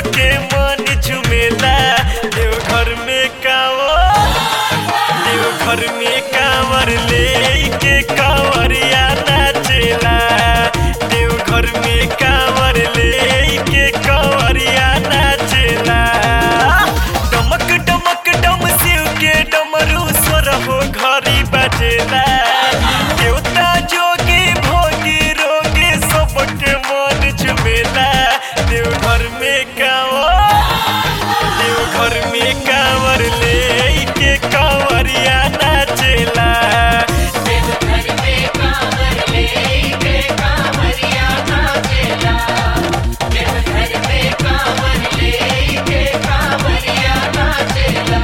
के मन झुमेला देवघर में कांवर देवघर में कांवर ले के कांवरिया नाचेला देवघर में कांवर ले के कांवरिया नाचेला डमक डमक डम शिव के डमरू स्वर हो घरी बजेला देवता जोगी भोगी रोगी सबके मन झुमेला देवघर में कांवर देवघर में कांवर ले के कांवरिया नाचेला देवघर में कांवर लेके कांवरिया नाचेला देवघर में कांवर लेके कांवरिया नाचेला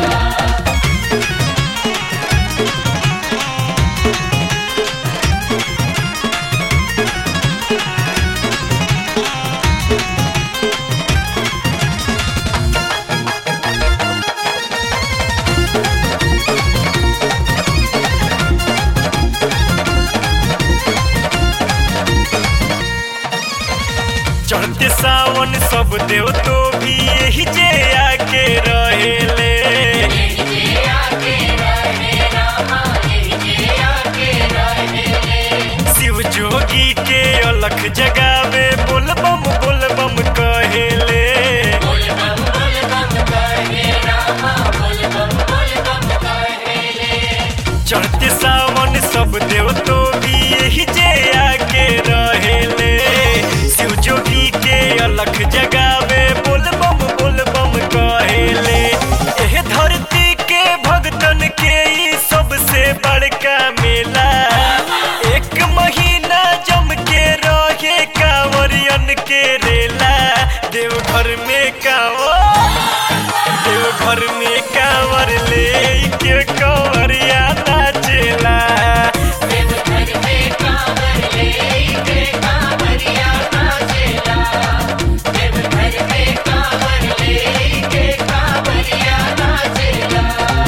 चढ़ते सावन सब देव तो भी यही जे आके रहेले यही जे आके रहे रामा यही जे आके रहे शिव जोगी के अलख जगावे बोल बम बोल बम कहेले बोल बम बोल बम कहे रामा बोल बम बोल बम कहे चढ़ते सावन सब देव तो भी यही जे आके रहेले शिव जोगी के अलख जगावे बोल बम बोल बम कहेले एह धरती के भगतन के ई सबसे बड़का मेला एक महीना जम के रहे कांवरियन के रेला देवघर में कांवर देवघर में कांवर ले के कांवरिया नाचेला देवघर में कांवर लेके कांवरिया नाचेला देवघर में कांवर लेके कांवरिया नाचेला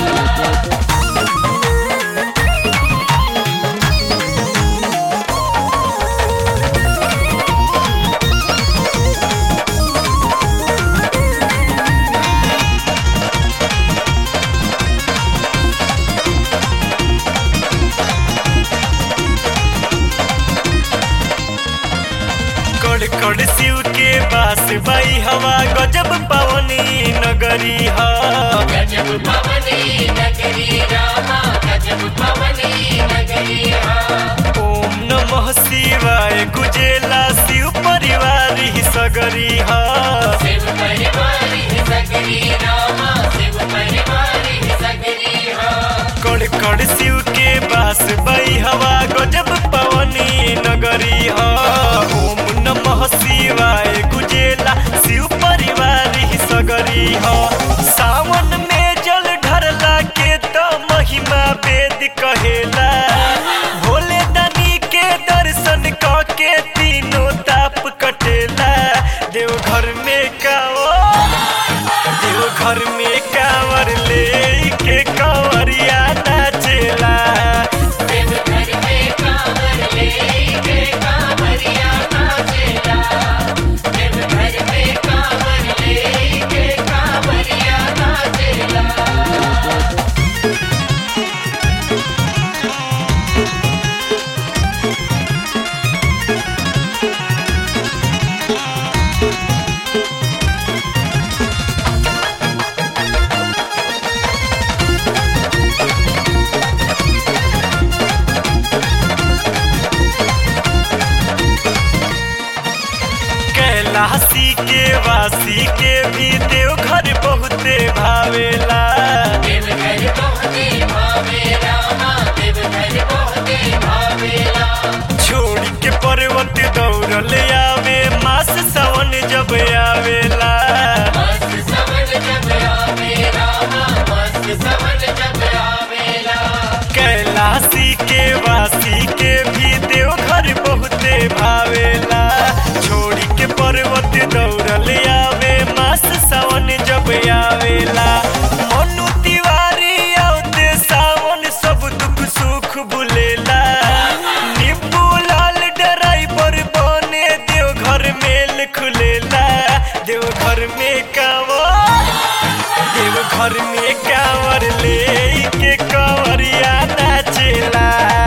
कड़ कड़ शिव के पास बाई हवा गजब पवनी नगरी हा गजब पवनी नगरी रामा गजब पवनी नगरी हाँ ओम नमः शिवाय गुजेला शिव परिवार ही सगरी हा शिव परिवारी सगरी रामा शिव परिवारी सगरी हाँ कड़ कड़ शिव के पास बाई हवा गजब पवनी नगरी हा ओम नमः शिवाय गुजेला शिव परिवार ही सगरी हा सावन में जल ढरला के तो महिमा वेद कहेला भोले दानी के दर्शन क के तीनों ताप कटेला देवघर में कांवर देवघर में कांवर ले के कांवरिया नाचेला देवघर में कांवर लेके कांवरिया नाचेला देवघर में कांवर लेके कांवरिया नाचेला कैलाशी के वासी के भी देवघर बहुते भावेला देवघर बहुते भावे रामा देवघर बहुते भावेला छोड़ के पर्वत दौड़ल आवे मास सावन जब आवेला मस्त समझ जब आवे रामा मस्त समझ जब आवेला कैलाशी के वासी के भी देवघर बहुते भावेला छोड़ के पर्वत दौड़ल आवे मास सावन जब आवेला मनु तिवारी आवते सावन सब दुख सुख भुलेला निब्बू लाल ड्राइवर बने देवघर मेल खुलेला देवघर घर में कांवर देव घर में कांवर ले के कंवरिया नाचेला